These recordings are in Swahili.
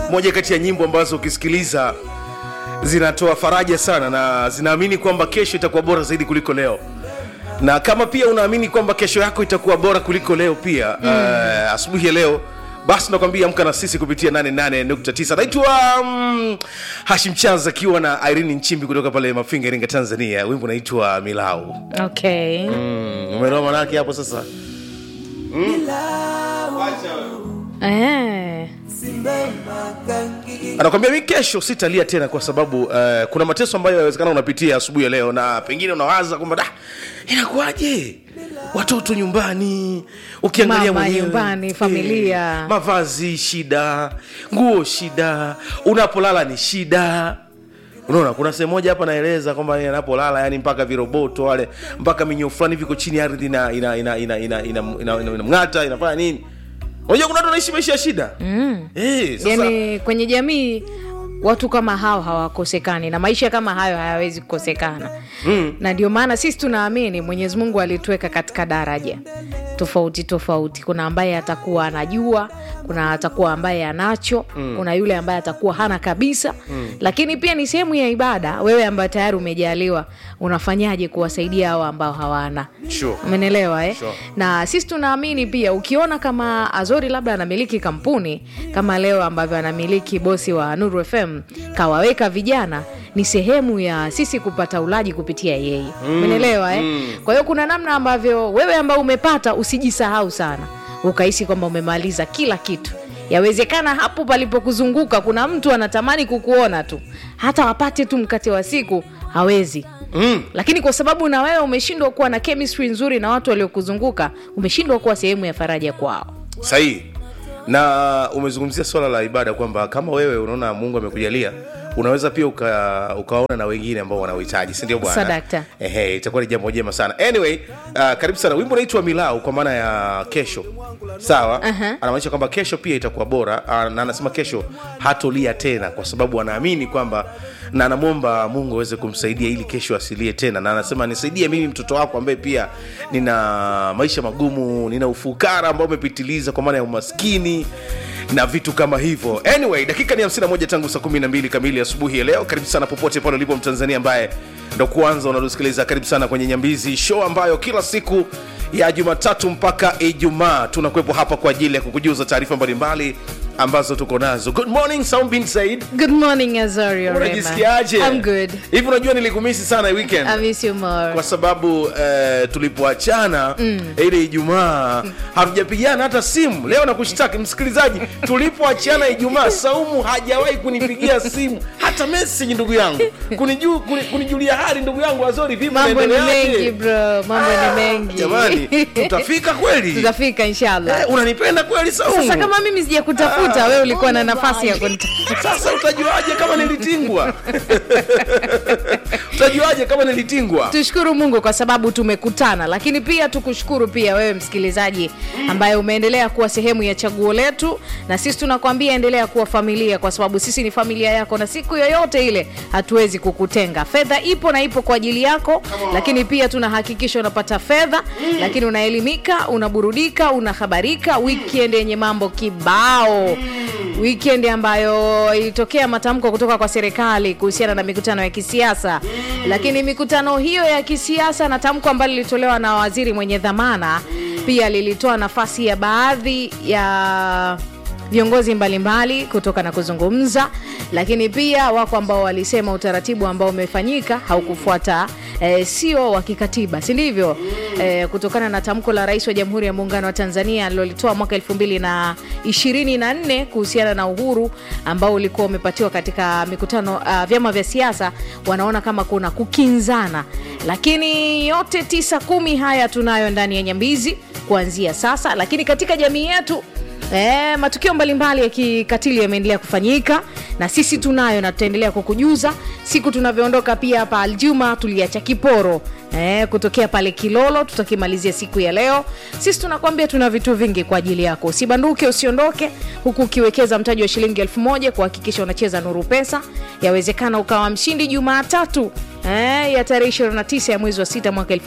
moja kati ya nyimbo ambazo ukisikiliza zinatoa faraja sana na zinaamini kwamba kesho itakuwa bora zaidi kuliko leo na kama pia unaamini kwamba kesho yako itakuwa bora kuliko leo pia mm. uh, asubuhi ya leo basi nakwambia amka na sisi kupitia 88.9 naitwa um, hashim chanz akiwa na irene nchimbi kutoka pale mafinga iringa tanzania wimbo unaitwa milau okay mm, umeelewa manake hapo sasa eh. anakwambia mi kesho sitalia tena kwa sababu uh, kuna mateso ambayo yawezekana unapitia asubuhi ya leo na pengine unawaza kwamba da inakuwaje watoto nyumbani ukiangalia Mama mwenyewe nyumbani, familia. eh, mavazi shida nguo shida unapolala ni shida unaona kuna sehemu moja hapa naeleza kwamba yeye anapolala yani mpaka viroboto wale mpaka minyoo fulani viko chini ya ardhi ina ina ina ina ina ina ina ina mng'ata inafanya nini unajua kuna watu wanaishi maisha ya shida mm. eh, sasa yani kwenye jamii watu kama hao hawakosekani na maisha kama hayo hayawezi kukosekana mm. na ndio maana sisi tunaamini mwenyezi mungu alituweka katika daraja tofauti tofauti kuna ambaye atakuwa anajua kuna atakuwa ambaye anacho mm. kuna yule ambaye atakuwa hana kabisa mm. lakini pia ni sehemu ya ibada wewe ambaye tayari umejaliwa unafanyaje kuwasaidia hao ambao hawana Sure. umenelewa eh? Sure. na sisi tunaamini pia ukiona kama azori labda anamiliki kampuni kama leo ambavyo anamiliki bosi wa nuru fm kawaweka vijana ni sehemu ya sisi kupata ulaji kupitia yeye umenelewa eh? kwa hiyo kuna namna ambavyo wewe ambao umepata usijisahau sana ukahisi kwamba umemaliza kila kitu yawezekana hapo palipokuzunguka kuna mtu anatamani kukuona tu hata wapate tu mkate wa siku hawezi mm. lakini kwa sababu na wewe umeshindwa kuwa na chemistry nzuri na watu waliokuzunguka umeshindwa kuwa sehemu ya faraja kwao sahihi na umezungumzia swala la ibada kwamba kama wewe unaona mungu amekujalia unaweza pia uka, ukaona na wengine ambao wanauhitaji sindio bwana Sadakta. Ehe, itakuwa ni jambo jema sana anyway uh, karibu sana wimbo unaitwa milau kwa maana ya kesho sawa Aha. anamaanisha kwamba kesho pia itakuwa bora uh, na anasema kesho hatolia tena kwa sababu anaamini kwamba na anamwomba mungu aweze kumsaidia ili kesho asilie tena na anasema nisaidie mimi mtoto wako ambaye pia nina maisha magumu nina ufukara ambao umepitiliza kwa maana ya umaskini na vitu kama hivyo anyway dakika ni 51 tangu saa 12 kamili asubuhi ya leo karibu sana popote pale ulipo mtanzania ambaye ndo kwanza unatusikiliza karibu sana kwenye nyambizi show ambayo kila siku ya jumatatu mpaka ijumaa tunakuwepo hapa kwa ajili ya kukujuza taarifa mbalimbali ambazo tuko nazo good morning Sound bin Said good morning azori Orema. unajisikiaje I'm good hivi unajua nilikumisi sana hii weekend I miss you more kwa sababu eh, tulipoachana mm. ile ijumaa hatujapigana hata simu leo nakushtaki msikilizaji tulipoachana ijumaa saumu hajawahi kunipigia simu hata message ndugu yangu kuniju, kuni, kunijulia hali ndugu yangu azori vipi mambo ni unaendeleaje? mengi bro mambo ni mengi jamani tutafika kweli tutafika inshallah eh, unanipenda kweli saumu sasa kama mimi sija kutafuta wewe ulikuwa na nafasi ya kunitafuta sasa utajuaje kama nilitingwa utajuaje kama nilitingwa tushukuru mungu kwa sababu tumekutana lakini pia tukushukuru pia wewe msikilizaji ambaye umeendelea kuwa sehemu ya chaguo letu na sisi tunakwambia endelea kuwa familia kwa sababu sisi ni familia yako na siku yoyote ile hatuwezi kukutenga fedha ipo na ipo kwa ajili yako lakini pia tunahakikisha unapata fedha lakini unaelimika unaburudika unahabarika weekend yenye mambo kibao weekend ambayo ilitokea matamko kutoka kwa serikali kuhusiana na mikutano ya kisiasa lakini mikutano hiyo ya kisiasa na tamko ambalo lilitolewa na waziri mwenye dhamana pia lilitoa nafasi ya baadhi ya viongozi mbalimbali kutoka na kuzungumza lakini pia wako ambao walisema utaratibu ambao umefanyika haukufuata e, sio wa kikatiba si ndivyo e, kutokana na tamko la rais wa jamhuri ya muungano wa tanzania alilolitoa mwaka 224 kuhusiana na uhuru ambao ulikuwa umepatiwa katika mikutano uh, vyama vya siasa wanaona kama kuna kukinzana lakini yote tisa kumi haya tunayo ndani ya nyambizi kuanzia sasa lakini katika jamii yetu E, matukio mbalimbali ya kikatili yameendelea kufanyika na sisi tunayo na tutaendelea kukujuza siku tunavyoondoka pia hapa aljuma tuliacha kiporo e, kutokea pale kilolo tutakimalizia siku ya leo sisi tunakwambia tuna vitu vingi kwa ajili yako usibanduke usiondoke huku ukiwekeza mtaji wa shilingi elfu moja kuhakikisha unacheza nuru pesa yawezekana ukawa mshindi jumaatatu eh, ya tarehe 29 ya mwezi wa sita mwaka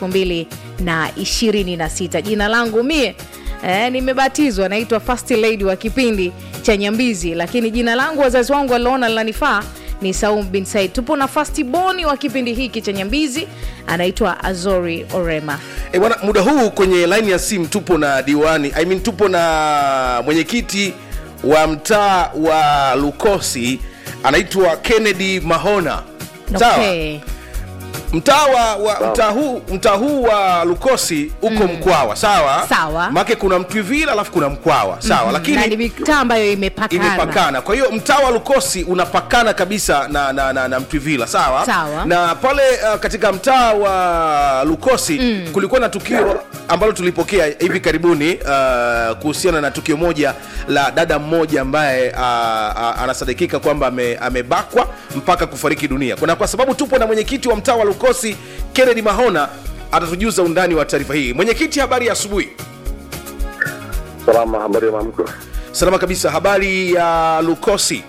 2026 jina langu mie Eh, nimebatizwa naitwa first lady wa kipindi cha nyambizi lakini jina langu wazazi wangu waliona linanifaa ni saum bin said tupo na fastiboni wa kipindi hiki cha nyambizi anaitwa azori orema E bwana, muda huu kwenye line ya simu tupo na diwani I mean, tupo na mwenyekiti wa mtaa wa Lukosi anaitwa Kennedy Mahona. Sawa? okay. mtaa wa, wa mtaa huu mtaa huu wa Lukosi uko Mkwawa, sawa? Sawa. Make kuna Mtwivila alafu kuna Mkwawa, sawa? na Lakini ni mitaa ambayo imepakana imepakana. Kwa hiyo mtaa wa Lukosi unapakana kabisa na, na, na, na Mtwivila sawa? Sawa. Na pale uh, katika mtaa wa Lukosi mm. kulikuwa na tukio ambalo tulipokea hivi karibuni uh, kuhusiana na tukio moja la dada mmoja ambaye uh, uh, anasadikika kwamba ame, amebakwa mpaka kufariki dunia. Kuna kwa sababu tupo na mwenyekiti wa mtaa wa Lukosi Kennedy Mahona atatujuza undani wa taarifa hii. Mwenyekiti, habari ya asubuhi. Salama, habari ya mamko? Salama kabisa. Habari ya Lukosi.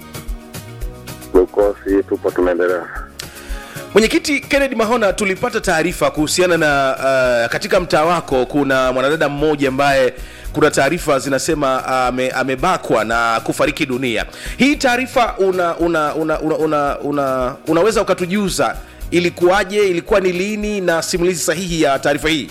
Lukosi tupo tunaendelea. Mwenyekiti Kennedy Mahona, tulipata taarifa kuhusiana na uh, katika mtaa wako kuna mwanadada mmoja ambaye kuna taarifa zinasema ame, amebakwa na kufariki dunia. Hii taarifa una, una, una, una, una, una, unaweza ukatujuza ilikuwaje, ilikuwa ni lini na simulizi sahihi ya taarifa hii?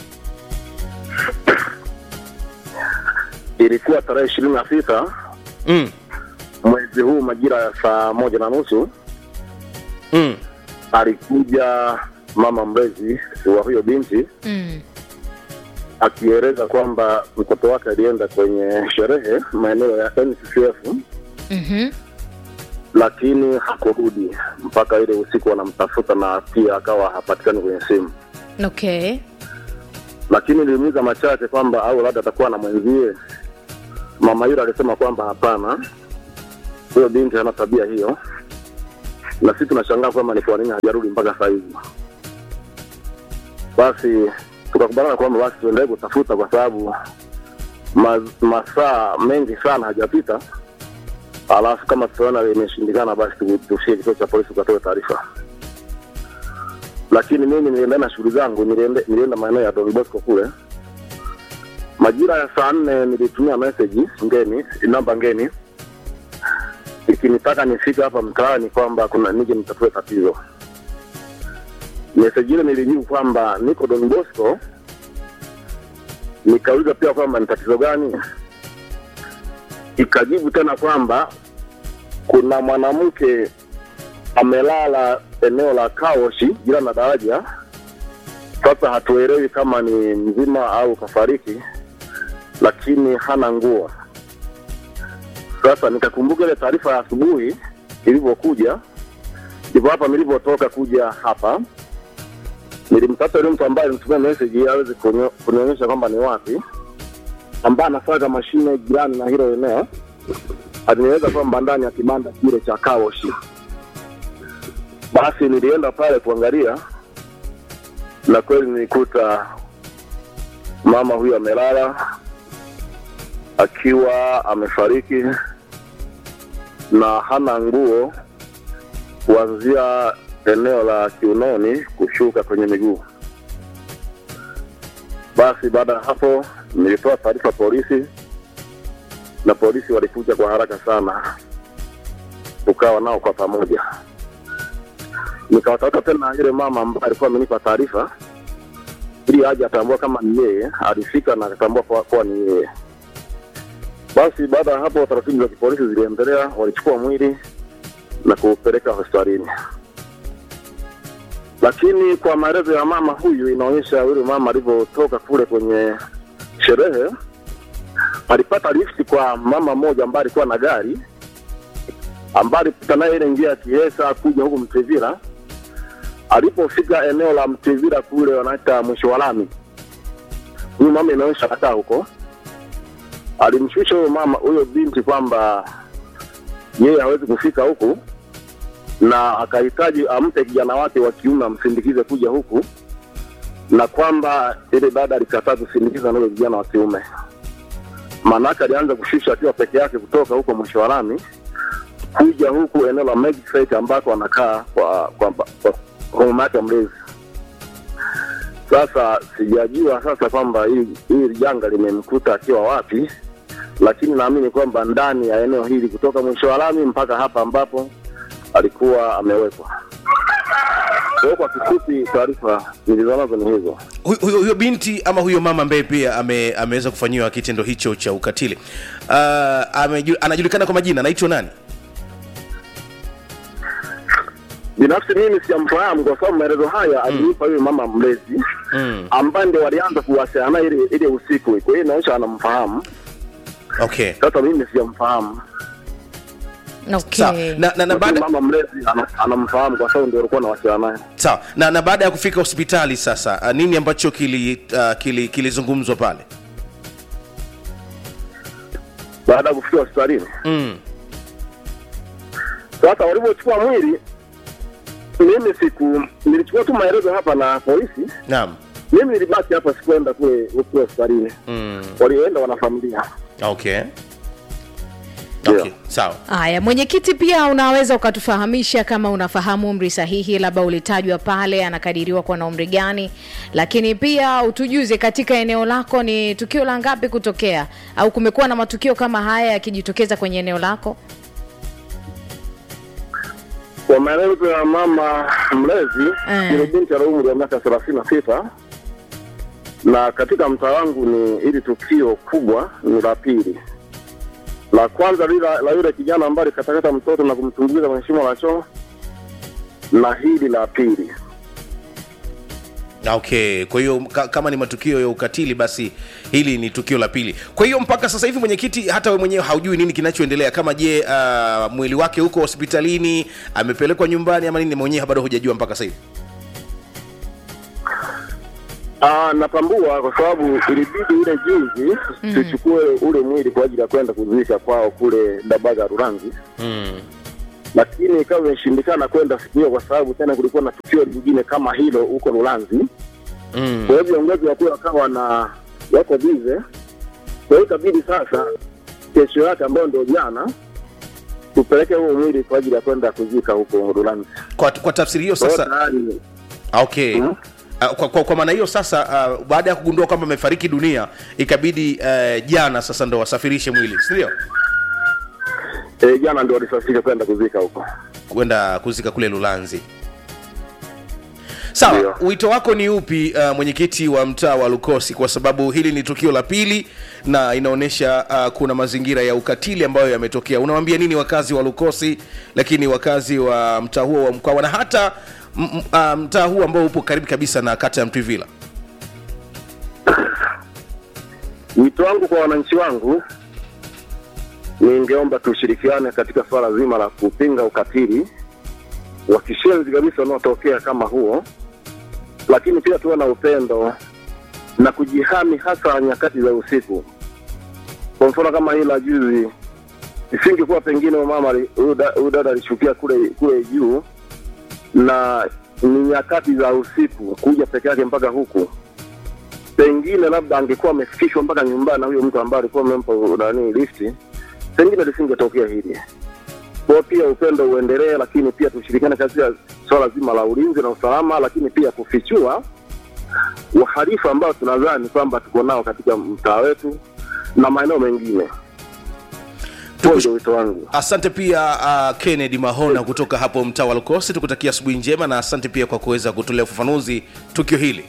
Ilikuwa tarehe ishirini na sita Mm, mwezi huu majira ya saa moja na nusu mm, alikuja mama mlezi wa huyo binti mm. akieleza kwamba mtoto wake alienda kwenye sherehe maeneo ya NCCF mm-hmm. lakini hakurudi mpaka ile usiku wanamtafuta na pia akawa hapatikani kwenye simu, okay lakini nilimuuliza machache kwamba au labda atakuwa na mwenzie. Mama yule alisema kwamba hapana, huyo binti hana tabia hiyo, na sisi tunashangaa kwamba ni kwa nini hajarudi mpaka saa hizi. Basi tukakubaliana kwamba basi tuendelee kutafuta kwa sababu ma, masaa mengi sana hajapita, alafu kama tutaona imeshindikana, basi tu- tufike kituo cha polisi tukatoe taarifa. Lakini mimi nilienda na shughuli zangu, niliende- nilienda maeneo ya Don Bosco kule majira ya saa nne nilitumia message ngeni, namba ngeni ikinitaka nifike hapa mtaani kwamba kuna nije nitatue tatizo. Message ile nilijibu kwamba niko Don Bosco, nikauliza pia kwamba ni tatizo gani, ikajibu tena kwamba kuna mwanamke amelala eneo la Kaoshi jirani na daraja. Sasa hatuelewi kama ni mzima au kafariki, lakini hana nguo. Sasa nikakumbuka ile taarifa ya asubuhi ilivyokuja, ndipo hapa nilivyotoka kuja hapa, nilimtafuta yule mtu ambaye alimtumia message ili aweze kunio- kunionyesha kwamba ni wapi, ambaye anasaga mashine jirani na hilo eneo. Alinieleza kwamba ndani ya kibanda kile cha Kaoshi. Basi nilienda pale kuangalia, na kweli nilikuta mama huyu amelala akiwa amefariki na hana nguo kuanzia eneo la kiunoni kushuka kwenye miguu. Basi baada ya hapo nilitoa taarifa polisi, na polisi walikuja kwa haraka sana, tukawa nao kwa pamoja. Nikawatafuta tena yule mama ambaye alikuwa amenipa taarifa ili aje atambua kama ni yeye. Alifika na akatambua kuwa kuwa ni yeye. Basi baada ya hapo taratibu za kipolisi ziliendelea, walichukua mwili na kuupeleka hospitalini. Lakini kwa maelezo ya mama huyu, inaonyesha yule mama alivyotoka kule kwenye sherehe, alipata lifti kwa mama mmoja ambaye alikuwa na gari, ambaye alipita naye ile njia ya Kiesa kuja huku Mtevira. Alipofika eneo la Mtevira kule wanaita mwisho wa lami, huyu mama inaonyesha kataa huko alimshusha huyo mama huyo binti kwamba yeye hawezi kufika huku na akahitaji ampe kijana wake wa kiume amsindikize kuja huku na kwamba ile dada alikataa kusindikiza na yule vijana wa kiume maanake alianza kushusha akiwa peke yake kutoka huko mwisho wa lami kuja huku eneo la Magistrate ambako anakaa kwa kwa, kwa, kwa mama yake mlezi sasa sijajua sasa kwamba hili hili janga limemkuta akiwa wapi lakini naamini kwamba ndani ya eneo hili kutoka mwisho wa lami mpaka hapa ambapo alikuwa amewekwa. Kwa hiyo kwa kifupi, taarifa nilizonazo ni hizo. Hu- huyo, huyo binti ama huyo mama ambaye pia ame, ameweza kufanyiwa kitendo hicho cha ukatili uh, ameju, anajulikana kwa majina anaitwa nani Binafsi mimi siyamfahamu kwa sababu maelezo haya alinipa yule mama mlezi mm. ambaye ndio walianza kuwasiliana naye ile ile usiku. Kwa hiyo inaonyesha anamfahamu. okay Sasa mimi siyamfahamu, sawa okay. na, na, na lakini baada mama mlezi ana- anamfahamu kwa sababu ndio alikuwa anawasiliana naye. sawa na, na baada ya kufika hospitali sasa uh, nini ambacho kili uh, kili kilizungumzwa pale Baada ya kufika hospitalini, mm. sasa walivyochukua mwili, mimi siku nilichukua tu maelezo hapa na polisi. naam Mimi nilibaki hapa, sikuenda kule kule hospitalini, mm. walioenda wanafamilia. okay Ndio. okay sawa Haya, mwenyekiti, pia unaweza ukatufahamisha kama unafahamu umri sahihi, labda ulitajwa pale, anakadiriwa kuwa na umri gani, lakini pia utujuze katika eneo lako ni tukio la ngapi kutokea, au kumekuwa na matukio kama haya yakijitokeza kwenye eneo lako? Kwa maelezo ya mama mlezi, Eh. ile binti ana umri wa miaka thelathini na sita na katika mtaa wangu ni ili tukio kubwa ni la pili. La kwanza lile la yule kijana ambaye alikatakata mtoto na kumtumbukiza kwenye shimo la choo, na hili la pili. okay kwa hiyo ka, kama ni matukio ya ukatili basi hili ni tukio la pili kwa hiyo mpaka sasa hivi mwenyekiti hata we mwenyewe haujui nini kinachoendelea kama je uh, mwili wake huko hospitalini amepelekwa nyumbani ama nini mwenyewe bado hujajua mpaka sasa hivi Ah, natambua kwa sababu ilibidi ile juzi tuchukue ule mwili kwa ajili ya kwenda kuzika kwao kule Dabaga Rurangi. mm. lakini ikawa imeshindikana kwenda siku hiyo kwa sababu tena kulikuwa na tukio lingine kama hilo huko Lulanzi. Mm. Kwa hiyo viongozi wakuu wakawa na wako bize, kwa hiyo ikabidi sasa kesho yake ambayo ndio jana tupeleke huo mwili kwa ajili ya kwenda kuzika huko Lulanzi. kwa, kwa tafsiri hiyo Kwa hiyo sasa tayari okay Mhm. Uh, kwa, kwa, kwa maana hiyo sasa uh, baada ya kugundua kwamba amefariki dunia ikabidi uh, jana sasa ndo wasafirishe mwili sindio e, jana ndio walisafiri kwenda kuzika huko. kwenda kuzika kule lulanzi sawa Ndio. wito wako ni upi uh, mwenyekiti wa mtaa wa lukosi kwa sababu hili ni tukio la pili na inaonyesha uh, kuna mazingira ya ukatili ambayo yametokea unawambia nini wakazi wa lukosi lakini wakazi wa mtaa huo wa mkwawa na hata m- m- uh, mtaa huu ambao upo karibu kabisa na kata ya mtwivila Wito wangu kwa wananchi wangu, ningeomba tushirikiane katika swala zima la kupinga ukatili wa kishenzi kabisa unaotokea kama huo, lakini pia tuwe na upendo na kujihami, hasa nyakati za usiku. Kwa mfano kama hii la juzi, isingekuwa pengine huyu mama ali- huyu da- huyu dada alishukia kule kule juu, na ni nyakati za usiku kuja peke yake mpaka huku pengine labda angekuwa amefikishwa mpaka nyumbani na huyo mtu ambaye alikuwa amempa nani lifti, pengine lisingetokea hili. Kwa hiyo pia upendo uendelee, lakini pia tushirikiane katika swala zima la ulinzi na usalama, lakini pia kufichua wahalifu ambao tunadhani kwamba tuko nao katika mtaa wetu na maeneo mengine. Huo Tukush- ndio wito wangu. asante pia uh, kennedy mahona kutoka hapo mtaa wa lukosi tukutakia asubuhi njema na asante pia kwa kuweza kutolea ufafanuzi tukio hili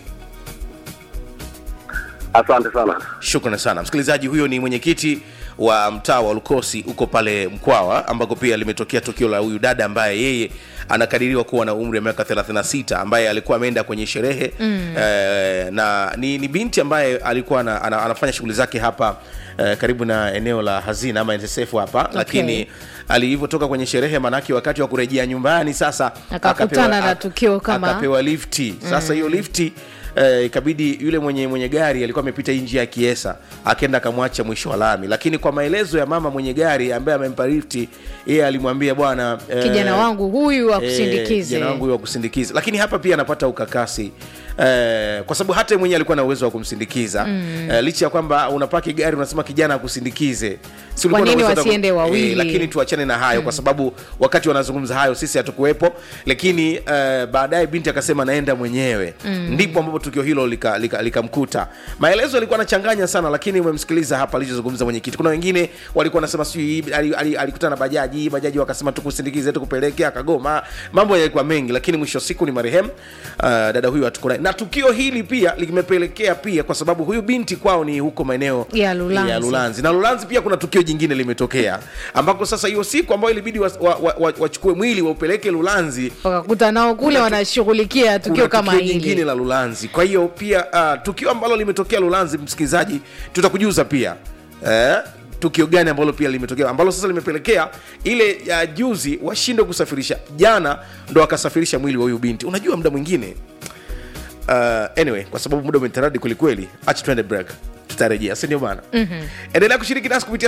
Asante sana. shukrani sana msikilizaji huyo ni mwenyekiti wa mtaa wa lukosi huko pale mkwawa ambako pia limetokea tukio la huyu dada ambaye yeye anakadiriwa kuwa na umri wa miaka 36 ambaye alikuwa ameenda kwenye sherehe mm. eh, na ni, ni binti ambaye alikuwa ana, ana, anafanya shughuli zake hapa eh, karibu na eneo la hazina ama NSSF hapa okay. lakini alivyotoka kwenye sherehe manake wakati wa kurejea nyumbani sasa Akakutana akapewa- na tukio kama- akapewa lifti sasa hiyo lifti eh, ikabidi yule mwenye mwenye gari alikuwa amepita hii njia ya kiesa akaenda akamwacha mwisho wa lami lakini kwa maelezo ya mama mwenye gari ambaye amempa lifti yeye alimwambia bwana eh, kijana wangu huyu eh, akusindikize kijana wangu huyu akusindikize lakini hapa pia anapata ukakasi Eh, kwa sababu hata yeye mwenyewe alikuwa na uwezo wa kumsindikiza mm. eh, licha ya kwamba unapaki gari unasema kijana akusindikize Si ulikuwa Kwa na nini uwezo hata- wasiende wawili? Eh, lakini tuachane na hayo mm. kwa sababu wakati wanazungumza hayo sisi hatukuwepo lakini uh, baadaye binti akasema naenda mwenyewe mm. ndipo ambapo tukio hilo likamkuta lika, lika likamkuta. maelezo yalikuwa anachanganya sana lakini umemsikiliza hapa alichozungumza mwenyekiti kuna wengine walikuwa wanasema sijui ali- ali- alikutana na bajaji bajaji wakasema tukusindikize tukupeleke akagoma mambo yalikuwa mengi lakini mwisho wa siku ni marehemu uh, dada huyu hatuko naye na tukio hili pia limepelekea pia kwa sababu huyu binti kwao ni huko maeneo Ya Lulanzi. ya Lulanzi na Lulanzi pia kuna tukio jingine limetokea ambako sasa hiyo siku ambayo ilibidi wachukue wa, wa, wa, wachukue mwili waupeleke Lulanzi wakakuta nao kule wanashughulikia tukio kuna kama tukio jingine hili la Lulanzi. Kwa hiyo pia uh, tukio ambalo limetokea Lulanzi, msikilizaji, tutakujuza pia eh, tukio gani ambalo pia limetokea ambalo sasa limepelekea ile ya juzi washindwe kusafirisha, jana ndo wakasafirisha mwili wa huyu binti. Unajua muda mwingine uh, anyway, kwa sababu muda umetaradi kwelikweli, acha tuende break tutarejea sindio bana mm-hmm. endelea kushiriki nasi kupitia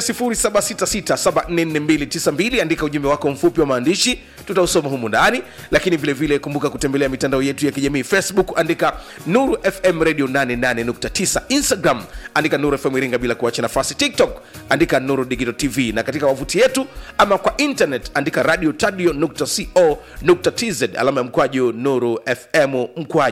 766744292 andika ujumbe wako mfupi wa maandishi tutausoma humu ndani lakini vile vile kumbuka kutembelea mitandao yetu ya kijamii facebook andika nuru fm radio 88.9 instagram andika nuru fm iringa bila kuacha nafasi tiktok andika nuru digital tv na katika wavuti yetu ama kwa internet andika radio tadio co tz alama ya mkwaju nuru fm mkwaju